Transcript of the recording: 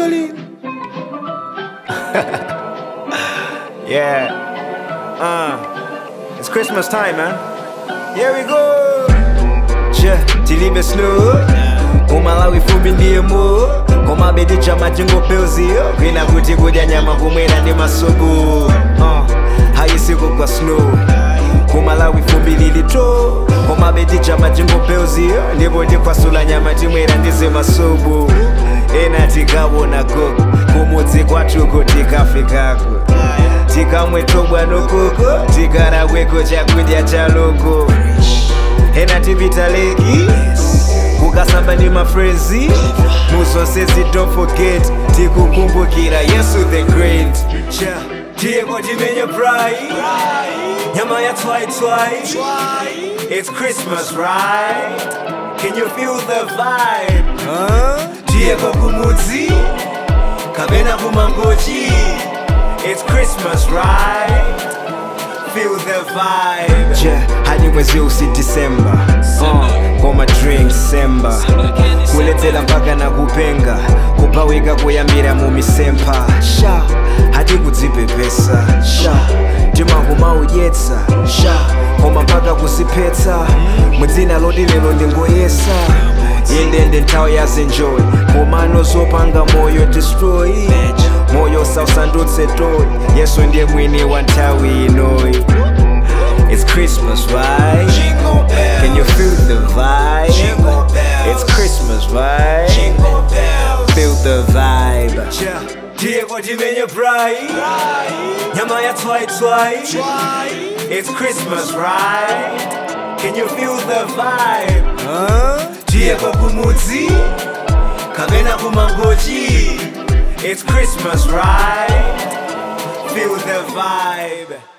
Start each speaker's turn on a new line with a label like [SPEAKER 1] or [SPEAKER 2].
[SPEAKER 1] Jolene. yeah. Uh, it's Christmas time, man. Here we go. Yeah, tilibe slow. Umalawi fumbi ndiye mo koma bedi chama chingopeuziyo kwina kuti kudya nyama kumwera ndi masubu uh, hayisiku kwa snow kumalawi fumbi lilito koma bedi chama chingopeuziyo ndipo tikwasula nyama timwera ndize masubu ena tikawona gogo kumudzi kwatuko tikafikako tikamwe tobwa nokoko tikarakweko chakudya chaloko ena tipita leki kukasamba ndi mafrenzi muzonsezi don't forget tikukumbukira yesu the great Cha, tiyeko timenye prai nyama ya twaitwai it's christmas right can you feel the vibe huh? tiyeko kumudzi kapena kumangochi it's christmas right feel the vibe yeah, hadi mwezi usi disemba uh, koma drink semba kuledzera mpaka na kupenga kupawika kuyambira mu misempa sha hadi kudzipepesa sha timangomaudyetsa sha koma mpaka kusiphetsa mwedzina loti lero ndingoyesa yendende nthawi yazenjoy komano zopanga moyo destroy moyo sausandutse toy yesu ndiye mwini wa nthawi inoyi It's Christmas, right? Can you feel the vibe? It's Christmas, right? Feel the vibe. Diego Jimenez Brai Nyama ya twai twai It's Christmas, right? Can you feel the vibe? Huh? Diego Kumudzi Kamena Kumangoji It's Christmas, right? Feel the vibe.